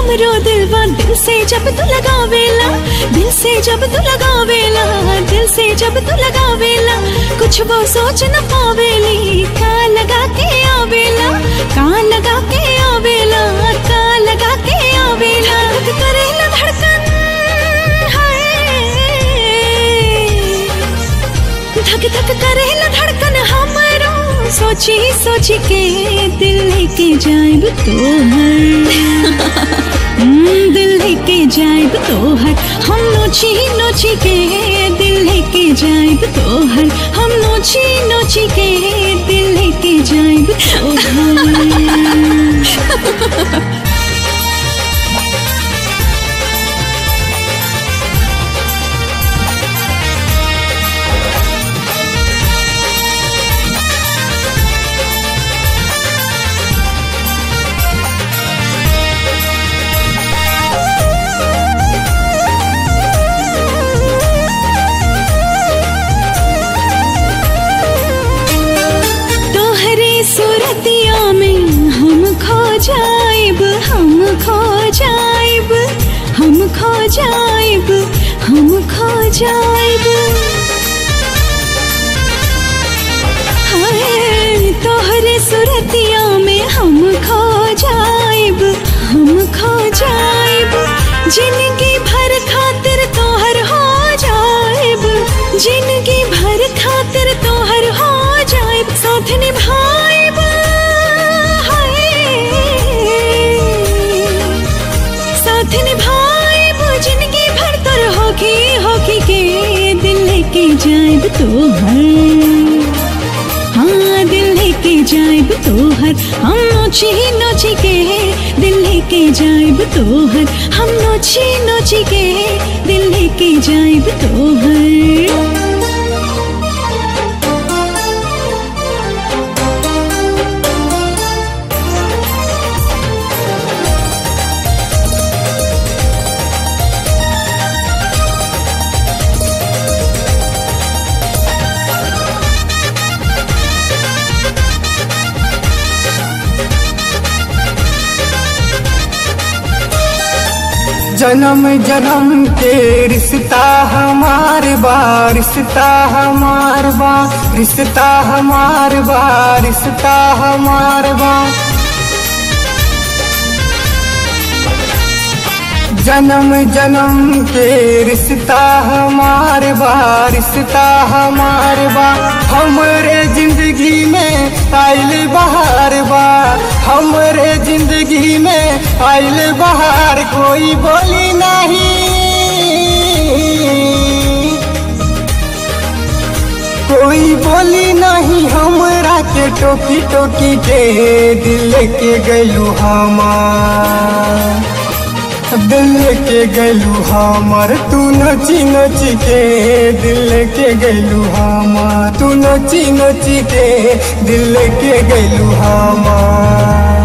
हमरो दिलवा दिल से जब तू लगावेला दिल से जब तू लगावेला दिल से जब तू लगावेला कुछ वो सोच न पावेली का लगा के आवेला का लगा के आवेला का लगा के आवेला धक करेला धड़कन हाय धक धक करेला धड़कन हमरो सोची सोची के दिल लेके जाएब तोहर हम्म, दिल लेके जाएब तोहर हम नोची नोची के दिल लेके जाएब तोहर हम नोची नोची के दिल लेके जाएब तोहर तोहरे सूरतिया में हम खो जाएब हम खो जाएब हम खो जाएब हम खो जाएब हाय तोहरे सूरतिया में हम खो जाएब हम खो जाएब जिंदगी भर खातिर तोहर हो जाएब जिंदगी भर खातिर तोहर हो जाएब साथ निभाएब हाय साथ निभाएब जिंदगी भर तोर होगी होगी के दिल लेके जाएब तोहर हाँ दिल लेके जाएब तोहर हम नोची नोची के दिल लेके जाएब तोहर हम नोची नोची के दिल लेके जाएब तोहर जन्म जन्म के रिश्ता हमार बा रिश्ता हमार बा रिश्ता हमार बा रिश्ता हमार बा जन्म जन्म के रिश्ता हमार बा रिश्ता हमार बा हमरे जिंदगी में आइल बहार बा हमरे जिंदगी में आइल बहार कोई बोली नहीं कोई बोली नहीं हमरा के टोकी टोकी के दिल के गलू हमार दिल के गलू हमर तू नची नची के दिल के गलू हमर तू नची नची के दिल के गलू हमर